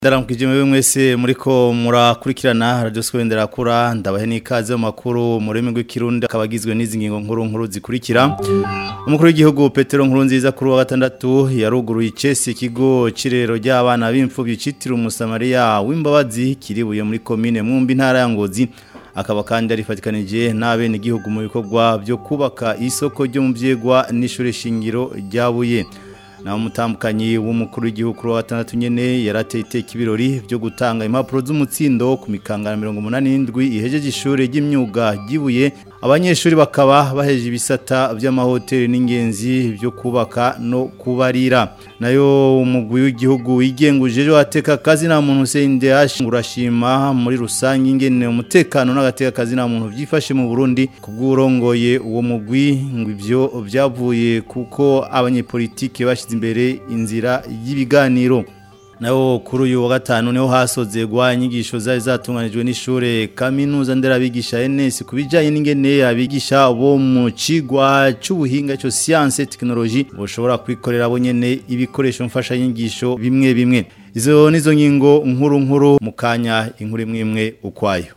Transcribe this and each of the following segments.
Ndaramukije mwe mwese muriko murakurikirana radio Skwendera kura ndabahe nikaze mu makuru mu rurimi rw'ikirundi akabagizwe n'izi ngingo nkuru nkuru zikurikira Umukuru w'igihugu Petero Nkurunziza kuri wa gatandatu yaruguruye icese ikigo cirero ry'abana b'imfuvyi citiriwe umusamariya w'imbabazi kiribuye muri commune Mwumbi ntara ya Ngozi akaba kandi arifatikanije n'abene igihugu mu bikorwa byo kubaka isoko ryo mu vyegwa n'ishure shingiro ryabuye na umutambukanyi w'umukuru w'igihugu kuri wa gatandatu nyene yarateye iteka ibirori byo gutanga impapuro z'umutsindo ku mikangana mirongo umunani n'indwi ihejeje ishure ry'imyuga ryibuye abanyeshuri bakaba baheje ibisata by'amahoteli n'ingenzi byo kubaka no kubarira nayo umugwi w'igihugu wigenguje ejo hateka akazi nta muntu Hussein Dehash urashima muri rusange ingene umutekano n'agateka kazi nta muntu byifashe mu Burundi kubw'urongoye uwo mugwi ngo ivyo byavuye kuko abanyepolitike bashize imbere inzira y'ibiganiro naho kuri uyu wa gatanu niho hasozegwa inyigisho zari zatunganijwe n'ishure kaminuza nderabigisha NS kubijanye n'ingene abigisha bo mu cigwa c'ubuhinga cyo science technology boshobora kwikorera bo nyene ibikoresho mfasha nyigisho bimwe bimwe izo nizo ngingo nkuru nkuru mukanya inkuru imwe imwe ukwayo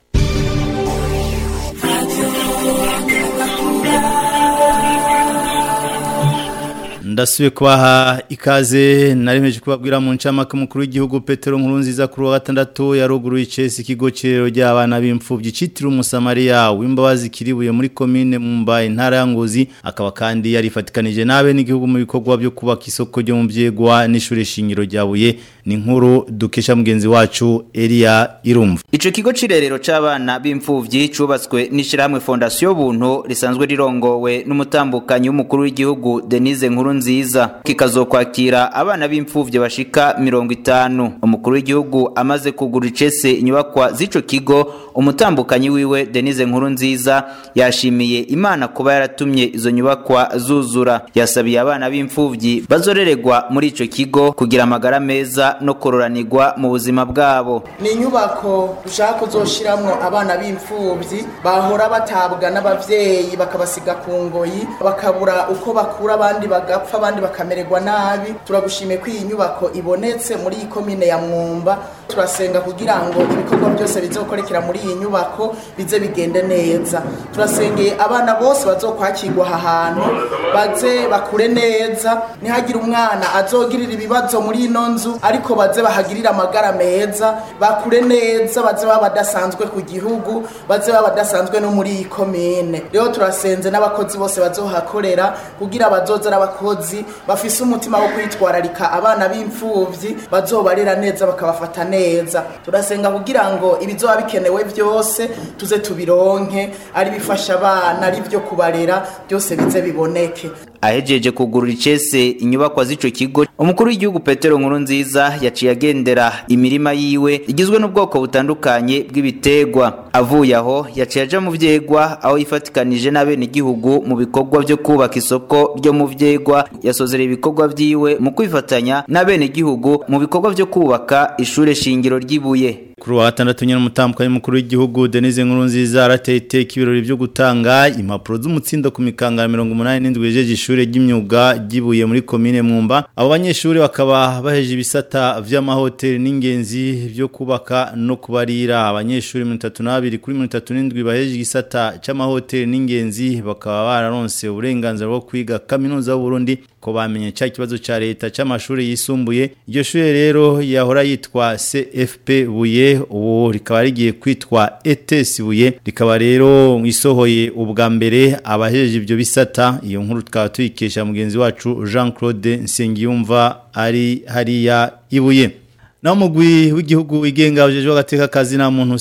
ndasubiye kubaha ikaze naremeje kubabwira mu ncamake mukuru w'igihugu Petero Nkurunziza kuri wa gatandatu yaruguruye icese ikigo cirero ry'abana b'imfuvyi citiriwe umusamariya w'imbabazi kiribuye muri commune Mumbai intara ya Ngozi akaba kandi yarifatikanije n'abe n'igihugu mu bikorwa byo kubaka isoko ryo mu vyegwa n'ishure shingiro ryabuye ni nkuru dukesha mugenzi wacu Elia Irumva Ico kigo cirerero c'abana b'imfuvyi cubatswe n'ishirahamwe Fondation Buntu risanzwe rirongowe n'umutambukanyi w'umukuru w'igihugu Denise Nkuru nziza kikazokwakira abana b'imfuvyi bashika mirongo itanu umukuru w'igihugu amaze kugura icese inyubakwa z'ico kigo umutambukanyi wiwe Denise Nkuru nziza yashimiye Imana kuba yaratumye izo nyubakwa zuzura yasabiye abana b'imfuvyi bazoreregwa muri ico kigo kugira amagara meza no kororanirwa mu buzima bwabo ni inyubako dushaka kuzoshiramwo abana b'imfuvyi bahora batabwa n'abavyeyi bakabasiga ku ngoyi bakabura uko bakura abandi bagapfa abandi bakamererwa nabi turagushimiye ko iyi nyubako ibonetse muri iyi komine ya mwumba turasenga kugira ngo ibikorwa byose bizokorekera muri iyi nyubako bize bigende neza turasengeye abana bose bazokwakirwa aha hantu baze bakure neza ntihagire umwana azogirira ibibazo muri ino nzu ariko baze bahagirire amagara meza bakure neza baze baba badasanzwe ku gihugu baze baba badasanzwe no muri iyi komine rero turasenze n'abakozi bose bazohakorera kugira bazoza n'abakozi bafise umutima wo kwitwararika abana b'imfuvyi bazobarera neza bakabafata neza turasenga kugira ngo ibizoba bikenewe byose tuze tubironke ari bifasha abana ari byo kubarera byose bize biboneke ahejeje kugurura icese inyubakwa z'ico kigo umukuru w'igihugu Petero Nkuru nziza yaciye agendera imirima yiwe igizwe n'ubwoko butandukanye bw'ibitegwa avuye aho yaciye aja mu vyegwa aho yifatikanije n'abene igihugu mu bikorwa byo kubaka isoko ryo mu vyegwa yasozereye ibikorwa vyiwe mu kwifatanya n'abene igihugu mu bikorwa vyo kubaka ishure shingiro ry'ibuye kuri wa gatandatu nyine umutambukanyi mukuru w'igihugu Denise Nkurunziza arateye iteka ibirori byo gutanga impapuro z'umutsindo ku mikangara mirongo umunani n'indwi yejeje ishure ry'imyuga ryibuye muri komine Mwumba abo banyeshuri bakaba baheje ibisata vy'amahoteli n'ingenzi byo kubaka no kubarira abanyeshuri 32 kuri 37 baheje igisata c'amahoteli n'ingenzi bakaba bararonse uburenganzira bwo kwiga kaminuza y'u Burundi ko bamenye cya kibazo ca leta c'amashuri yisumbuye iryo shure rero yahora yitwa CFP buye ubu rikaba rigiye kwitwa ETS buye rikaba rero isohoye ubwa mbere abahejeje ibyo bisata iyo nkuru tukaba tuyikesha mugenzi wacu Jean Claude Nsengiyumva ari hariya ibuye na mugwi w'igihugu wigenga ujeje agateka kazi na muntu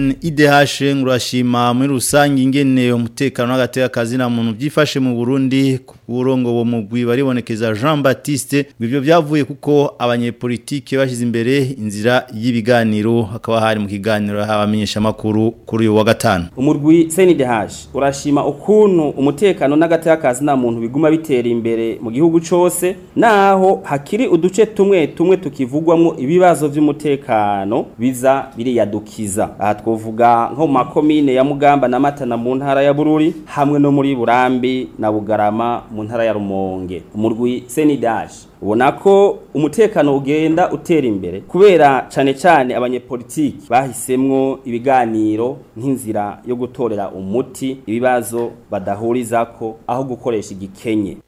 CNIDH ngurashima muri rusangi ingene umutekano n'agateka kazi na muntu byifashe mu Burundi kurongo wo mugwi baribonekeza Jean Baptiste ibyo byavuye kuko abanyepolitike bashize imbere inzira y'ibiganiro hakaba hari mu kiganiro habamenyesha makuru kuri uyu wa gatanu umurwi CNIDH urashima ukuntu umutekano n'agateka kazi na muntu biguma bitera imbere mu gihugu cose naho hakiri uduce tumwe tumwe tukivugwamwo ibiba ibibazo vy'umutekano biza biriyadukiza aha twovuga nko mu makomine ya Mugamba na Matana mu ntara ya Bururi hamwe no muri Burambi na Bugarama mu ntara ya Rumonge umurwi Senidash ubona ko umutekano ugenda utera imbere kubera cane cane abanyepolitiki bahisemwo ibiganiro nk'inzira yo gutorera umuti ibibazo badahurizako aho gukoresha igikenye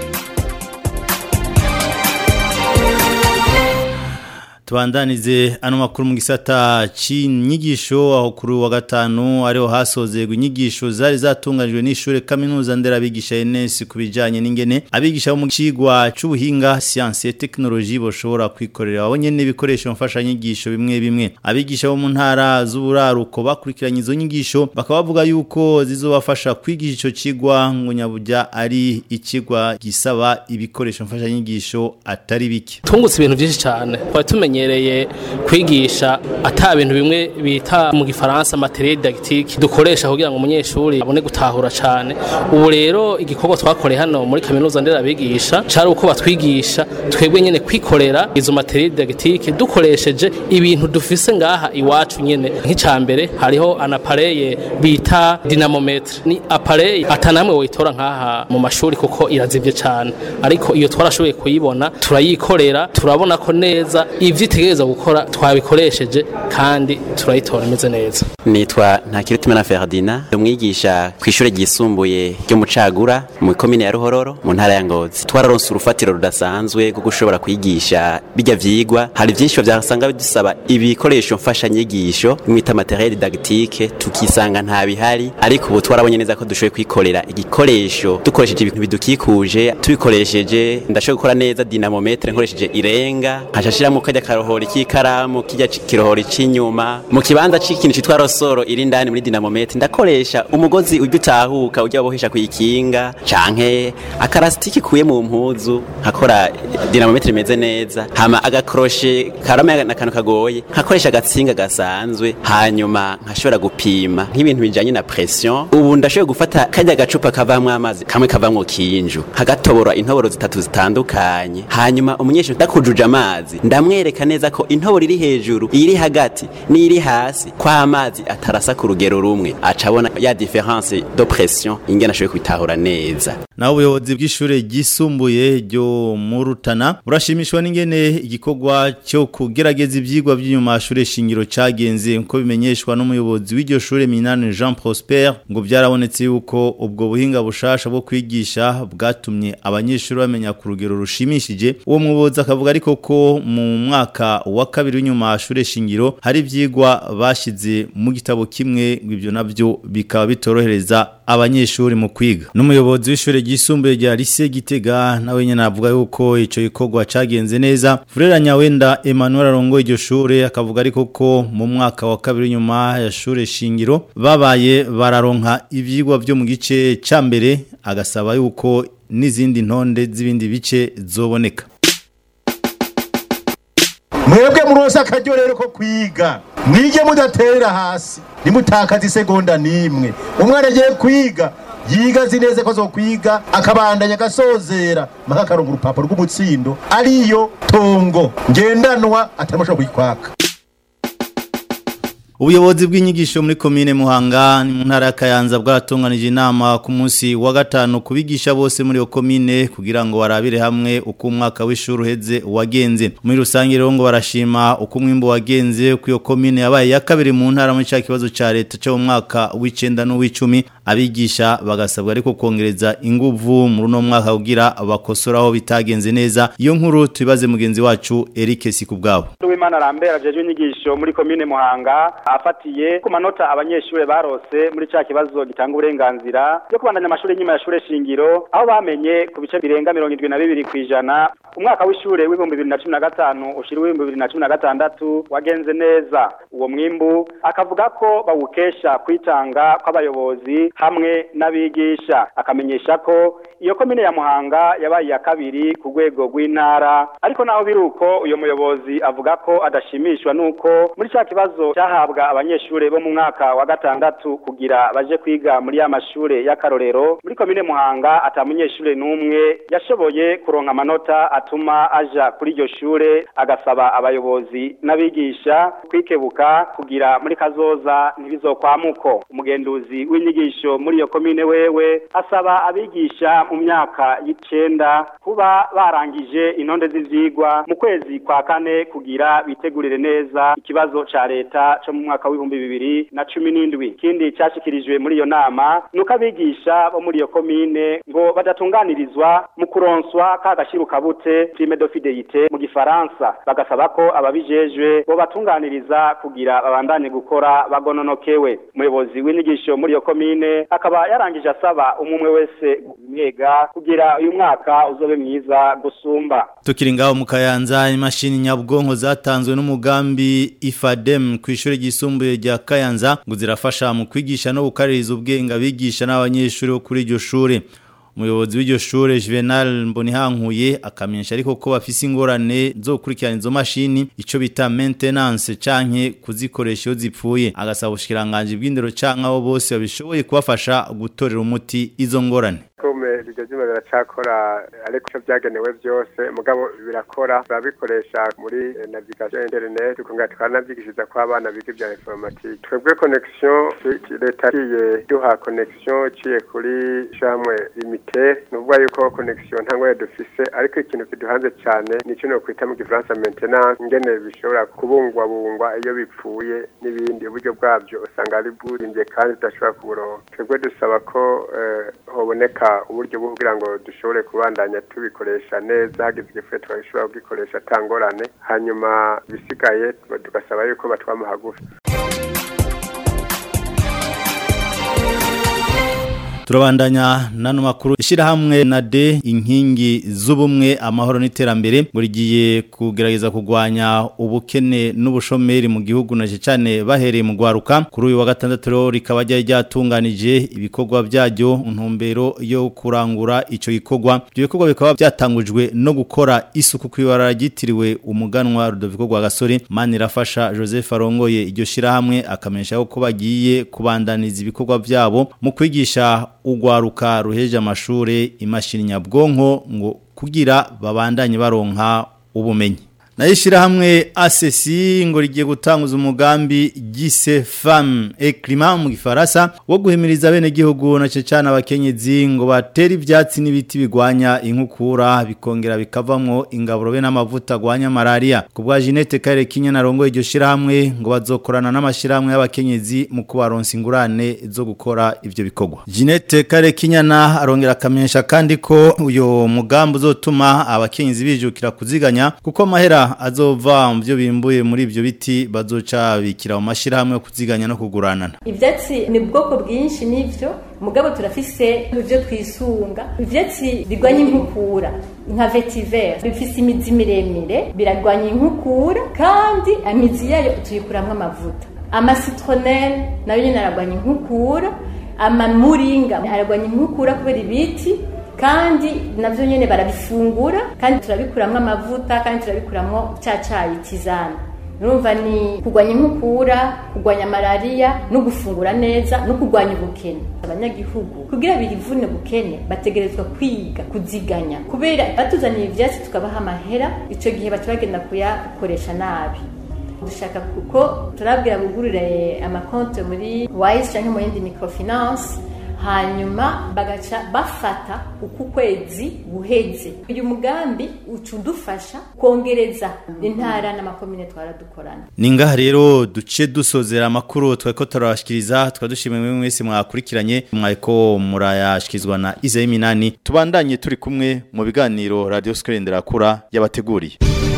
tubandanize ano makuru mu gisata c'inyigisho aho kuri wa gatanu ariho hasozerwa inyigisho zari zatunganijwe n'ishure kaminuza nderabigisha ENS kubijanye n'ingene abigisha bo mu cigwa c'ubuhinga science et technologie boshobora kwikorera abo nyene ibikoresho mfasha nyigisho bimwe bimwe abigisha bo mu ntara z'uburaruko bakurikiranye izo nyigisho bakaba bavuga yuko zizobafasha kwigisha ico cigwa ngo nyaburya ari ikigwa gisaba ibikoresho mfasha nyigisho atari bike tungutse ibintu byinshi cyane twari tumenyereye kwigisha ata bintu bimwe bita mu gifaransa materiel didactique dukoresha kugira ngo umunyeshuri abone gutahura cyane ubu rero igikorwa twakoreye hano muri kaminuza nderabigisha cari uko batwigisha twebwe nyene kwikorera izo materiel didactique dukoresheje ibintu dufise ngaha iwacu nyene nk'icambere hariho anapareye bita dinamometre ni apareye atanamwe woyitora nkaha mu mashuri kuko irazivye cyane ariko iyo twarashoboye kuyibona turayikorera turabona ko neza ivyo itegereza gukora twabikoresheje kandi turayitora imeze neza nitwa ntakirutimana Ferdinand umwigisha ku ishure ryisumbuye ryo mu Cagura mu komine ya Ruhororo mu ntara ya Ngozi twararonse urufatiro rudasanzwe rwo gushobora kwigisha bijya vyigwa hari vyinshi byasanga bidusaba ibikoresho mfasha nyigisho mwita materiel didactique tukisanga nta bihari ariko ubu twarabonye neza ko dushoboye kwikorera igikoresho dukoresheje ibintu bidukikuje tubikoresheje ndashoboye gukora neza dinamometre nkoresheje irenga nkashashiramo kajya karohora ikikaramu kijya kirohora c'inyuma mu kibanza c'ikintu citwa rosoro iri ndani muri dinamometre ndakoresha umugozi ujya utahuka ujya bohesha kuyikinga canke akarasitiki kuye mu mpuzu nkakora dinamometre imeze neza hama agakroshe karame n'akantu kagoye nkakoresha agatsinga gasanzwe hanyuma nkashobora gupima nk'ibintu bijanye na pression ubu ndashoboye gufata kajya gacupa kavamwo amazi kamwe kavamwo kinju hagatobora intoboro zitatu zitandukanye hanyuma umunyeshuri ndakujuje amazi ndamwereka neza ko intoboro iri hejuru iri hagati n'iri hasi kwa amazi atarasa ku rugero rumwe acabona ya difference de pression ingena ashoboye kubitahura neza naho ubuyobozi bw'ishure ryisumbuye ryo mu Rutana burashimishwa n'ingene igikorwa cyo kugerageza ivyigwa by'inyuma y'ishure shingiro cagenze nko bimenyeshwa n'umuyobozi w'iryo shure Minane Jean Prosper ngo byarabonetse yuko ubwo buhinga bushasha bwo kwigisha bwatumye abanyeshuri bamenya ku rugero rushimishije uwo muyobozi akavuga ariko ko mu mwaka wa kabiri w'inyuma y'ishure shingiro hari ivyigwa bashize mu gitabo kimwe ngo ivyo navyo bikaba bitorohereza abanyeshuri mu kwiga n'umuyobozi w'ishure ryisumbuye rya Lycée Gitega nawe nyene avuga yuko ico gikorwa cagenze neza Frera Nyawenda Emmanuel arongo iryo shure akavuga ariko ko mu mwaka wa kabiri nyuma ya shure shingiro babaye bararonka ivyigwa vyo mu gice ca mbere agasaba yuko n'izindi ntonde z'ibindi bice zoboneka mwebwe murose akaryo rero ko kwiga mwige mudatera hasi nimutakaza isegonda n'imwe umwana agiye kwiga yiga azi neza ko azokwiga akabandanya agasozera mpaka akaronka urupapuro rw'umutsindo ariyo tongo ngendanwa ataramushobora kuyikwaka Ubuyobozi bw'inyigisho muri komine Muhanga ni mu ntara ya Kayanza bwaratunganije inama ku munsi wa gatanu kubigisha bose muri iyo komine kugira ngo barabire hamwe uko umwaka w'ishuri uheze wagenze. Muri rusange rero ngo barashima uko umwimbo wagenze ku iyo komine yabaye ya kabiri mu ntara muri cya kibazo ca leta cyo mu mwaka w'icenda n'uw'icumi abigisha bagasabwa ariko kongereza inguvu muri uno mwaka kugira bakosora aho bitagenze neza. Iyo nkuru tubibaze mugenzi wacu Eric Sikubwabo. Uwimana Lambert ajejwe inyigisho muri komine Muhanga afatiye ku manota abanyeshure barose muri ca kibazo gitanga uburenganzira byo kubandanya amashuri nyuma ya shure shingiro aho bamenye ku bice birenga mirongo indwi na bibiri kw'ijana umwaka w'ishure w'ibihumbi bibiri na cumi na gatanu ushira w'ibihumbi bibiri na cumi na gatandatu wagenze neza uwo mwimbu akavuga ko bawukesha kwitanga kw'abayobozi hamwe n'abigisha akamenyesha ko iyo komine ya Muhanga yabaye ya kabiri ku rwego rw'intara ariko naho biruko uyo muyobozi avuga ko adashimishwa nuko muri cya kibazo cyahabwa abanyeshure bo mu mwaka wa gatandatu kugira baje kwiga muri ya mashure y'akarorero muri komine Muhanga ata munyeshure n'umwe yashoboye kuronka amanota atuma aja kuri iryo shure agasaba abayobozi n'abigisha kwikebuka kugira muri kazoza ntibizokwamuko umugenduzi w'inyigisho muri iyo komine wewe asaba abigisha mu myaka y'icenda kuba barangije intonde z'ivyigwa mu kwezi kwa kane kugira bitegurire neza ikibazo ca leta co mu mwaka w'ibihumbi bibiri na cumi n'indwi ikindi cashikirijwe muri iyo nama nuko abigisha bo muri iyo komine ngo badatunganirizwa mu kuronswa ka gashirukabute prime de fidelite mu gifaransa bagasaba ko ababijejwe bo batunganiriza kugira babandanye gukora bagononokewe umuyobozi w'inyigisho muri iyo komine akaba yarangije asaba umwe wese umwega kugira uyu mwaka uzobe mwiza gusumba Tukiri ngaho mu Kayanza imashini nyabwonko zatanzwe n'umugambi IFADEM ku ishuri ryisumbuye rya Kayanza ngo zirafasha mu kwigisha no gukaririza ubwenge abigisha n'abanyeshuri bo kuri iryo shuri umuyobozi w'iryo shure Juvenal Mbonihankuye akamenyesha ariko ko bafise ingorane zo gukurikirana izo mashini ico bita maintenance canke kuzikoresha iyo zipfuye agasaba ubushikiranganje bw'indero canke abo bose babishoboye kubafasha gutorera umuti izo ngorane kome iryo zima biracakora ariko icyo byagenewe byose mugabo birakora turabikoresha muri navigation internet tukongera tukanabyigishiriza ko abana biga ibya informatique twebwe connection leta igiye duha connection iciye kuri shamwe imite nuvuga yuko connection nta ngorane dufise ariko ikintu kiduhanze cyane nicyo no kwita mu gifaransa maintenance ingene bishobora kubungwabungwa iyo bipfuye n'ibindi uburyo bwabyo usanga ari burimbye kandi tudashobora kuburonka twebwe dusaba ko hoboneka uburyo bwo kugira ngo dushobore kubandanya tubikoresha neza hagize igifuye twashobora kugikoresha atangorane hanyuma bisigaye tugasaba yuko batwama hagufi turabandanya nano makuru ishirahamwe na de inkingi z'ubumwe amahoro n'iterambere ngo rigiye kugerageza kugwanya ubukene n'ubushomeri mu gihugu na cyane bahereye mu gwaruka kuri uyu wa gatandatu rero rikaba ryari ryatunganije ibikorwa byaryo ntumbero yo kurangura ico gikorwa ibyo bikorwa bikaba byatangujwe no gukora isuku kwibara ryitiriwe umuganwa Rudoviko gwa gasore mani rafasha Joseph Arongoye iryo shirahamwe akamenyesha ko bagiye kubandaniza ibikorwa byabo mu kwigisha ugwaruka ruheje amashure imashini nyabwonko ngo kugira babandanye baronka ubumenyi Naishira hamwe ACC ngo rigiye gutanguza umugambi gise femme et climat mu gifaransa wo guhimiriza bene gihugu na cecana abakenyezi ngo batera ivyatsi n'ibiti bigwanya inkukura bikongera bikavamwo ingaburo be n'amavuta gwanya malaria kubwa Jeanette Kare Kinya narongo iryo shira hamwe ngo bazokorana n'amashira hamwe y'abakenyezi mu kubaronsa ingurane zo gukora ivyo bikorwa Jeanette Kare Kinya na arongera kamenyesha kandi ko uyo mugambi uzotuma abakenyezi bijukira kuziganya kuko mahera azova mu byo bimbuye muri ibyo biti bazoca bikira mu mashyirahamwe yo kuziganya no kuguranana ibyatsi ni ubwoko bwinshi n'ibyo mugabo turafise ibyo twisunga ibyatsi birwanya inkukura nka vetiver bifise imizi miremire birarwanya inkukura kandi imizi yayo tuyikuramwo amavuta amasitronel nayo nyine ararwanya inkukura amamuringa ararwanya inkukura kubera ibiti kandi navyo nyene barabifungura kandi turabikuramwo amavuta kandi turabikuramwo ca cayi tizana urumva ni kurwanya inkukura kurwanya malaria no gufungura neza no kurwanya ubukene abanyagihugu kugira birivune bukene bategerezwa kwiga kuziganya kubera batuzaniye ivyatsi tukabaha amahera ico gihe baca bagenda kuyakoresha nabi dushaka kuko turabwira bugurure amakonte muri wise canke mu yindi microfinance hanyuma bagaca bafata uku kwezi guheze uyu mugambi uca udufasha kongereza intara n'amakomine twaradukorana ni ngaha rero duce dusozera amakuru twari turabashikiriza tukaba dushimiye mwe mwese mwakurikiranye mwariko murayashyikirizwa na izayi minani tubandanye turi kumwe mu biganiro radiyo sikorendera kura yabateguriye